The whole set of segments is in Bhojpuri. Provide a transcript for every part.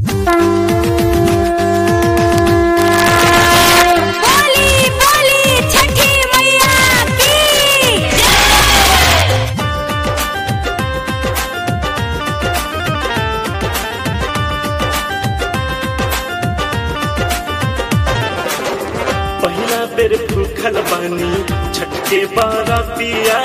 बोली बोली छठी मैया की पहिला बेर भूखल बानी छठ के बारातिया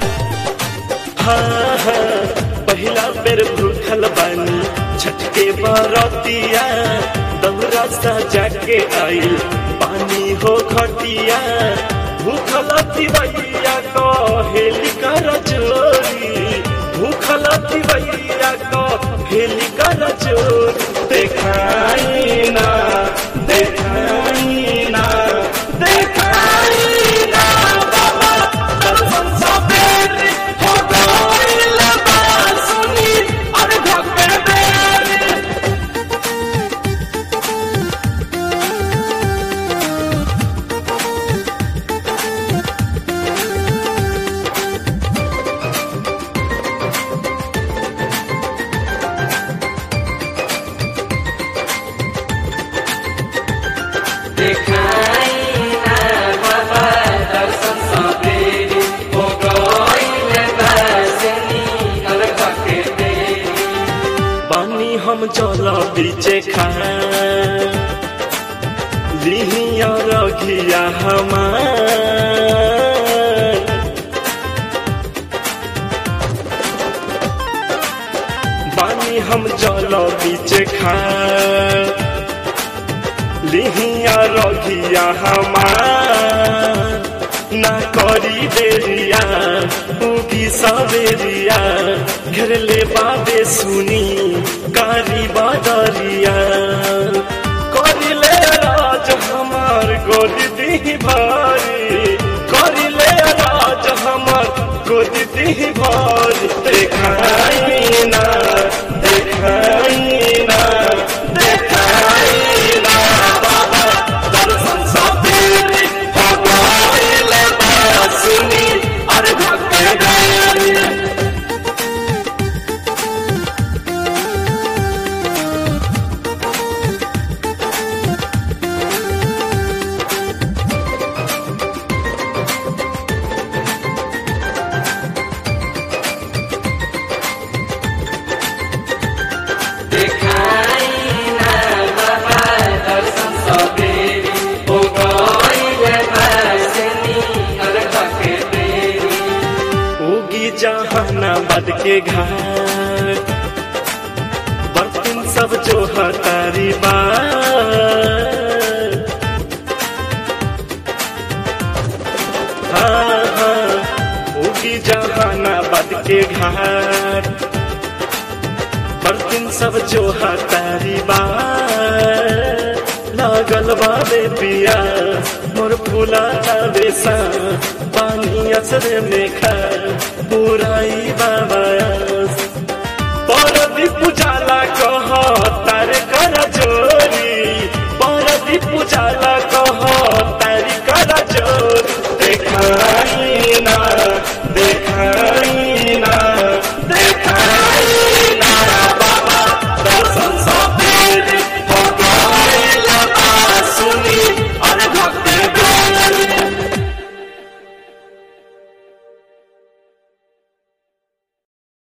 हाँ हाँ पहिला बेर भूखल बानी छठ के बारातिया दौरा सजा के आइल पानी हो घटिया भूखल तिवैया को हेली कर चोरी भूखल तिवैया को हेली कर चोरी देखाई ना देखाई ना देखाई ना बाबा दर्शन सवेरे हो गइल बा सुनी अरे भक्के बेरी पानी हम जल बीचे खा लिहिया रखिया हमार पानी हम जल बीचे खा लिहिया रखिया हमार ना करी देरिया उगी सवेरिया घेर ले बाबे सुनी कारी बादरिया करी ले राज हमार गोद दी भारी करी ले राज हमार गोद दी भारी देखाई ना देखाई ना देखाई ना बाबा दर्शन सवेरे हो गइल बा सुनी अरे भक्के गइल उगी जहानाबाद के घाट बर्तन सब जो हतारी बात हाँ हाँ उगी जहानाबाद के घाट बर्तन सब जो हतारी बात लागल बाबे पिया मोर फूला बेसा पानी असरे में खा पुराई बाबा परदी पुजाला कह तारे कर जोरी परदी पुजाला कह तारी कर जोरी देखा